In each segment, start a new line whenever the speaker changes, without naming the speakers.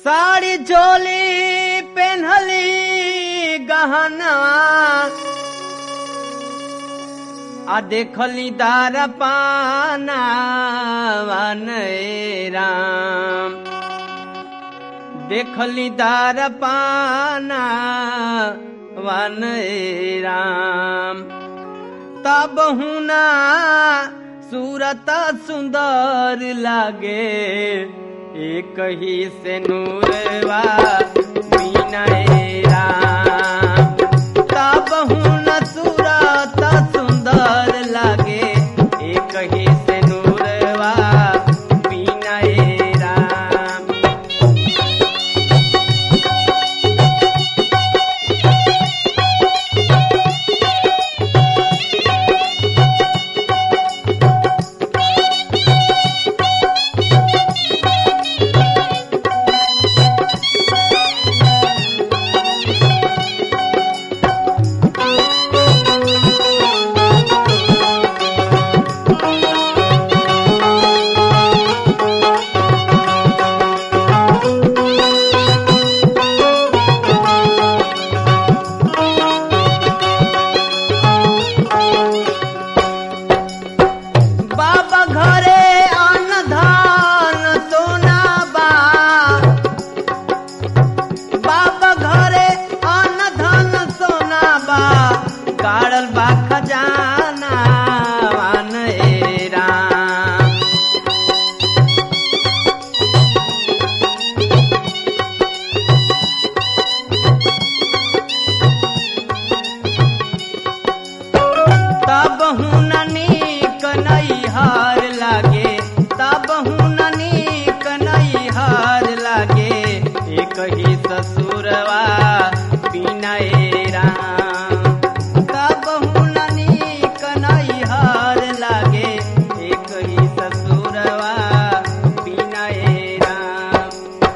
साड़ी चोली पेन्हली गहनवा आ देखली दार पाना राम देखली दार पाना वन राम तब हुना सूरत सुंदर लागे एक ही से नूरवा मीना राम तब हुना सूरत सुंदर लागे एक ही से नूरवा मीना राम बाबा घरे अन्न धान सोना बा बाबा घरे अन्न धान सोना बा गाड़ल बा खजाना वान ए राम तब हुन नीक नैहार लागे तब हुन नीक नैहार लागे एक ही ससुरवा बिना राम तब हुन नीक नैहार लागे एक ही ससुरवा बिना राम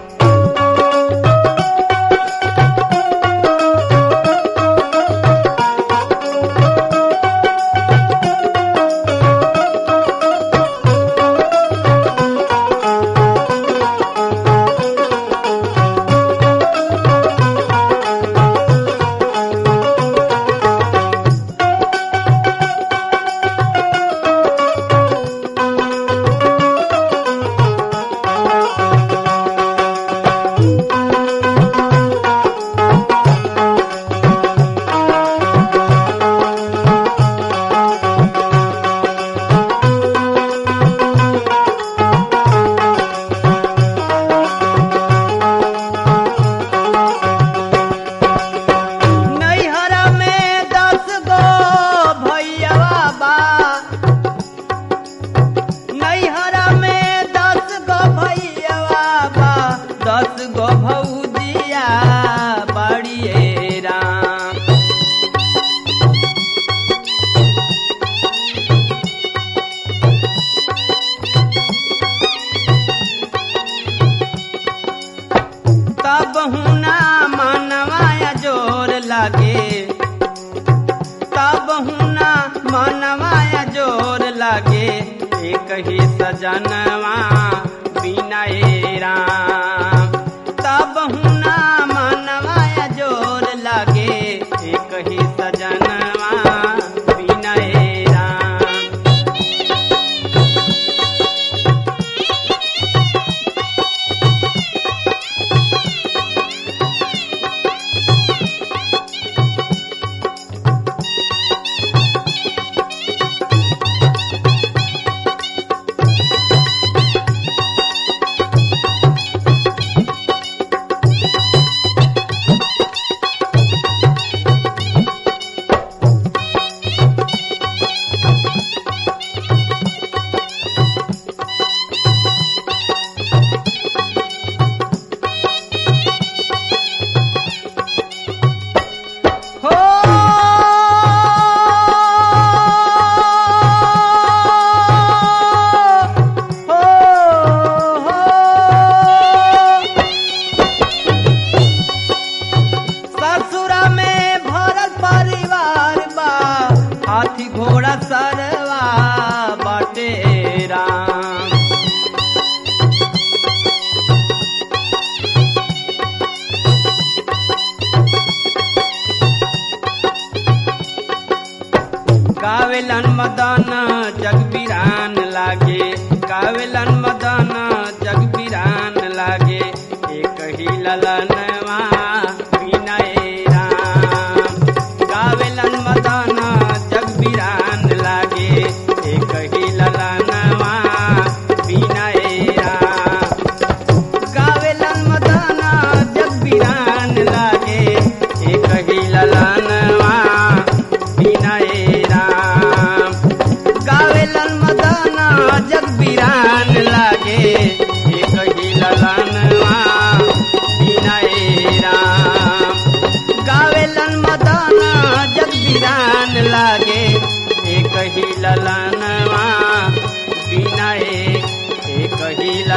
नैहरा में दस गो भैया बा नैहरा में दस गो भैया बा दस गो भौजिया बड़िए राम तब हुना मनवाया जोर लागे तब हुना मनवाया जोर लागे एक ही सजनवा बिना राम तब हुना मनवाया जोर लागे एक ही सजनवा बिना राम
मदन जग बिरान लागे गावेलन मदन जग बिरान लागे एक ही ललनवा विनय राम गावेलन मदन जग बिरान लागे एक ही ललनवा विनय राम गावेलन मदन जग बिरान लागे एक ही ललनवा विनय राम गावेलन मदन जग बिरान लागे एक ही ललनवा विनय राम गावेलन मदन जग बिरान लागे एक ही ललनवा विनय एक ही